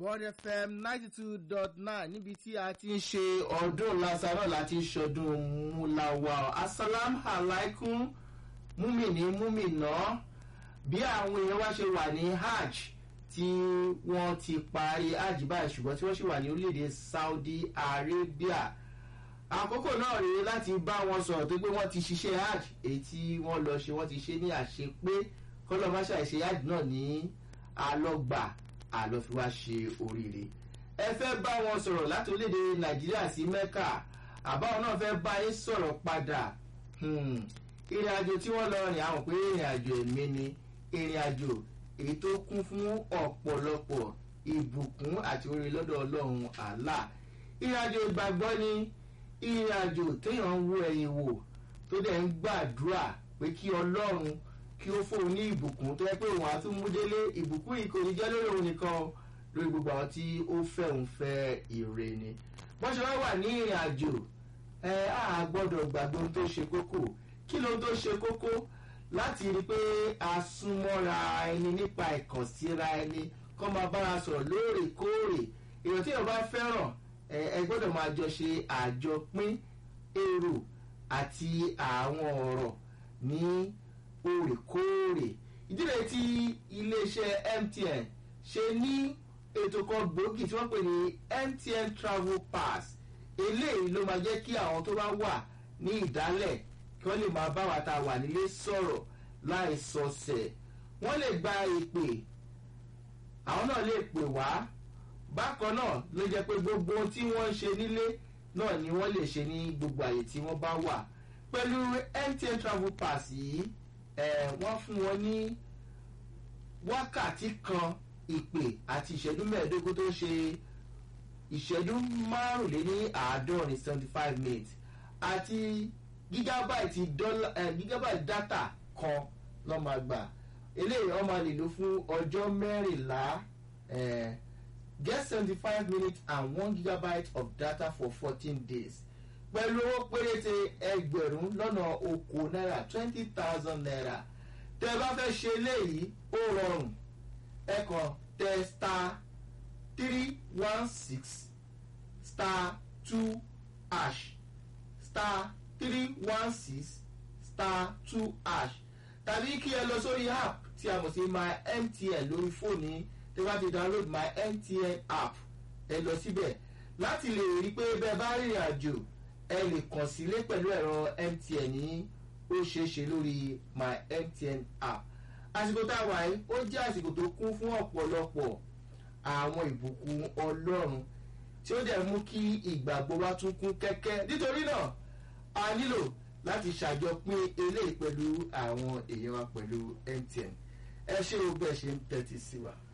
bond fm ninety two dot nine níbi tí a ti ń ṣe ọdún lasarọ láti ṣọdún múláwá asalam alaikum múmìnì múmìnà bí àwọn èèyàn wá ṣe wà ní hajj tí wọ́n ti parí hajj báyìí ṣùgbọ́n tí wọ́n ṣì wà ní orílẹ̀-èdè saudi arabia àkókò náà rèé láti bá wọn sọ̀rọ̀ tó pé wọ́n ti ṣiṣẹ́ hajj èyí tí wọ́n lọ ṣe wọ́n ti ṣe ní àṣepé kọ́lọ́ má ṣàìṣe hajj náà ní alọ́gbà àlọ́ fi wá ṣe oríire ẹ fẹ́ bá wọn sọ̀rọ̀ láti orílẹ̀-èdè nàìjíríà sí mẹ́kà àbáwọn náà fẹ́ bá yín sọ̀rọ̀ padà ìrìn àjò tí wọ́n lọ rìn àwọn pé ìrìn àjò ẹ̀mí ni ìrìn àjò èyí tó kún fún ọ̀pọ̀lọpọ̀ ìbùkún àti orí lọ́dọ̀ ọlọ́run àlá ìrìn àjò ìgbàgbọ́ ni ìrìn àjò téèyàn ń wo ẹ̀yìn wò tó dẹ̀ ń gbàdúrà pé kí ọlọ́run kí ó fóun ní ìbùkún tó yẹ pé òun àtún mú délé ìbùkún yìí kò ní jẹ́ lórí òun nìkan lórí gbogbo àwọn tí ó fẹ́ òun fẹ́ ire ni wọ́n ṣe wá wà ní ìrìn àjò ẹ á gbọ́dọ̀ gbàgbé ohun tó ṣe kókó kí ló tó ṣe kókó láti rí i pé a súnmọ́ra ẹni nípa ìkànsíra ẹni kọ́ máa bára sọ̀rọ̀ lóòrèkóòrè èèyàn tí èèyàn bá fẹ́ràn ẹ gbọ́dọ̀ máa jọ ṣe àjọpín èrò àti àwọn ọ̀rọ̀ ní òrèkóòrè ìdílé tí iléeṣẹ́ mtn ṣe ní ètò kan gbòógì tí wọ́n pè ní mtn travel pass eléyìí ló máa jẹ́ kí àwọn tó bá wà ní ìdálẹ̀ kí wọ́n lè máa bá wa ta wà nílé sọ̀rọ̀ láì sọsẹ̀ wọ́n lè gba ìpè àwọn náà lè pè wá bákan náà ló jẹ́ pé gbogbo ohun tí wọ́n ń ṣe nílé náà ni wọ́n lè ṣe ní gbogbo àyè tí wọ́n bá wà pẹ̀lú mtn travel pass yìí ẹ̀ wọ́n fún wọn ní wákàtí kan ìpè àti ìṣẹ́jú mẹ́ẹ̀ẹ́dógún tó ṣe ìṣẹ́jú márùnléní àádọ́rin seventy five minutes àti gígábáìtì dọ́là ẹ̀ gígábáìtì dátà kan lọ́ máa gbà eléyìí wọ́n máa lè lò fún ọjọ́ mẹ́rìnlá ẹ̀ get seventy five minutes and one gigabyte of data for fourteen days pẹ̀lú owó péréte ẹgbẹ̀rún lọ́nà okòó náírà twenty thousand naira tẹ́ ẹ bá fẹ́ ṣe eléyìí ó rọrùn ẹ kàn tẹ star three one six star two ash star three one six star two ash tàbí kí ẹ lọ sórí app tí a mọ̀ sí my mtn lórí fóònù tí wọ́n ti download my mtn app ẹ lọ síbẹ̀ láti lè rí i pé bẹ́ẹ̀ bá rìnrìn àjò ẹ lè kàn sílé pẹ̀lú ẹ̀rọ mtn ní ó ṣeé ṣe lórí my mtn app àsìkò tá a wà yìí ó jẹ́ àsìkò tó kún fún ọ̀pọ̀lọpọ̀ àwọn ìbùkún ọlọ́run tí ó dẹ̀ mú kí ìgbàgbọ́ wa tún kún kẹ́kẹ́ nítorí náà a nílò láti ṣàjọpín eléyìí pẹ̀lú àwọn èèyàn wa pẹ̀lú mtn ẹ ṣé o bẹ́ẹ̀ ṣe ń tẹ́tí sí wa.